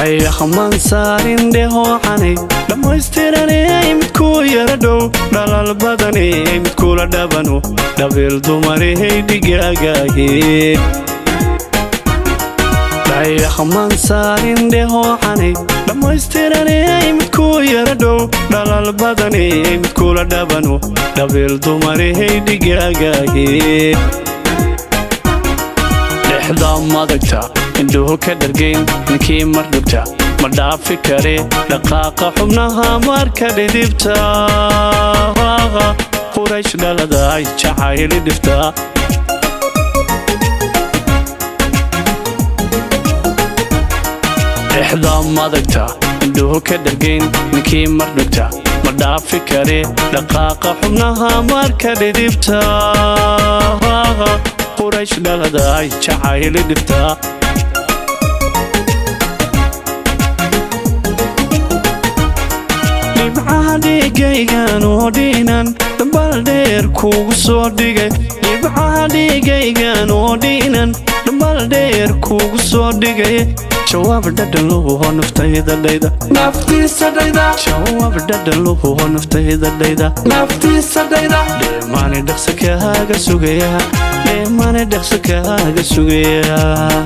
dayaxman saarin dhehoocanay dhammaystiranay midkuu yara dhow dhalal badanay midkula dhabano dhabiil dumarahay dhigaagaagee dayaxman saarin dhehoocanay dhammaystiranay midkuu yara dhow dhalal badanay midkula dhabano dhabiil dumarahay dhigaagaagee dhexda madagta indhuhu ka dhargayn ninkii mar dhugta ma dhaafi kare dhaqaaqa xubnaha marka dhidibta quraysh dhaladaay jacayli dhifta dhexda madagta indhuhu ka dhargayn ninkii mar dhugta ma dhaafi kare dhaqaaqa xubnaha marka dhidibta quraysh dhaladaay jacayli dhifta dhibcaha dhiigaygan oo dhiinan dhambal dheer kuugu soo dhigay dhibcaha dhiigaygan oo dhiinan dhambal dheer kuugu soo dhigay jawaab dhadhanluhuho naftayda dhayda naftiisa dhayda jawaab dhadhanluhuho naftayda dhayda naftiisa dhayda dheemaani dhaqsa kaaga sugaya dheemaani dhaqsa kaaga sugaya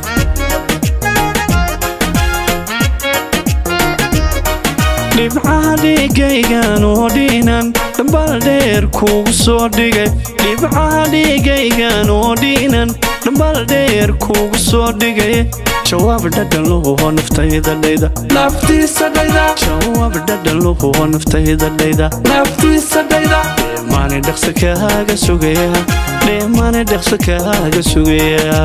dhibcaha dhiigaygan oo dhiinan dhambal dheer kuugu soo dhigay dhibcaha dhiigaygan oo dhiinan dhambal dheer kuugu soo dhigay jawaab dhadhanluhuho naftayda dhayda naftiisa dhayda jawaab dhadhanluhuho naftayda dhayda naftiisa dhayda dheemaani dhaqsa kaaga sugaya dheemaani dhaqsa kaaga sugaya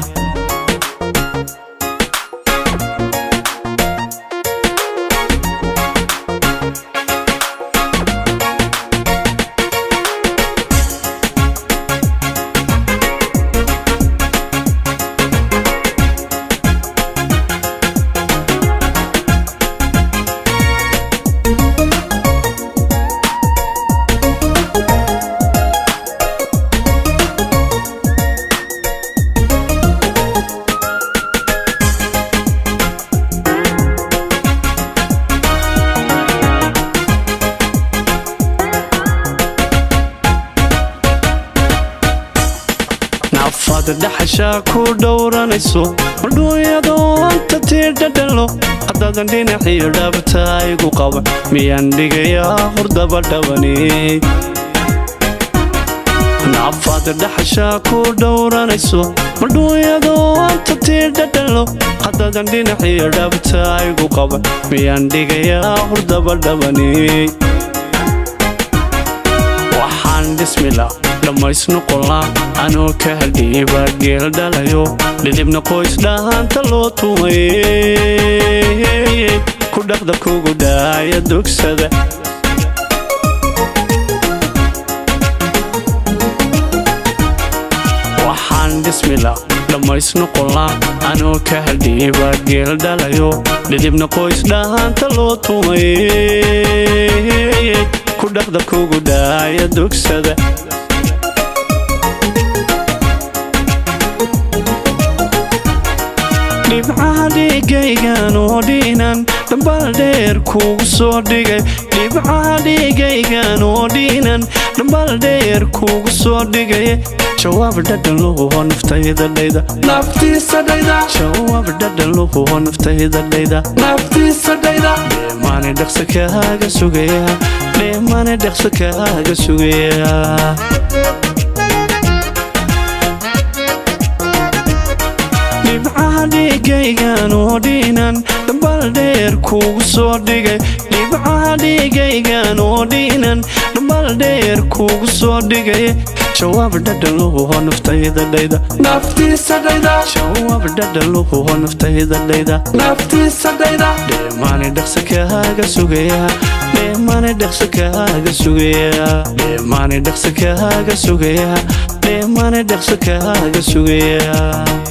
nafaad dhaxashaa ku dhowranayso madhuunyadoonta tii dhadhalo haddaadan dhinaciyo dhaabta igu qaba miyaan dhigayaa hurdaba dhabani nafaad dhaxashaa ku dhowranayso madhuunyadoonta tii dhadhalo haddaadan dhinaciyo dhaabta igu qaba miyaan dhigayaa hurdaba dhabani waxaan dhismila dhammaysnoqolaa anoo ka haldhiiba geel dhalayo dhidibna qoys dhahaanta loo tumay ku dhaqda kugu dhaaya dugsada waxaan dhismila dhammaysnoqolaa anoo ka haldhiiba geel dhalayo dhidibna qoys dhahaanta loo tumay ku dhaqda kugu dhaaya dugsada dhibcaha dhiigaygan oo dhiinan dhambal dheer kuugu soo dhigay dhibcaha dhiigaygan oo dhiinan dhambal dheer kuugu soo dhigay jawaab dhadhanluhuho naftayda dhayda naftiisa dhayda jawaab dhadhanluhuho naftayda dhayda naftiisa dhayda dheemaani dhaqsa kaaga sugaya dheemaani dhaqsa kaaga sugaya dhibcaha dhiigaygan oo dhiinan dhambal dheer kuugu soo dhigay dhibcaha dhiigaygan oo dhiinan dhambal dheer kuugu soo dhigay jawaab dhadhanluhuho naftayda dhayda naftiisa dhayda jawaab dhadhanluhuho naftayda dhayda naftiisa dhayda dheemaani dhaqsa kaaga sugaya dheemaani dhaqsa kaaga sugaya dheemaani dhaqsa kaaga sugaya dheemaani dhaqsa kaaga sugaya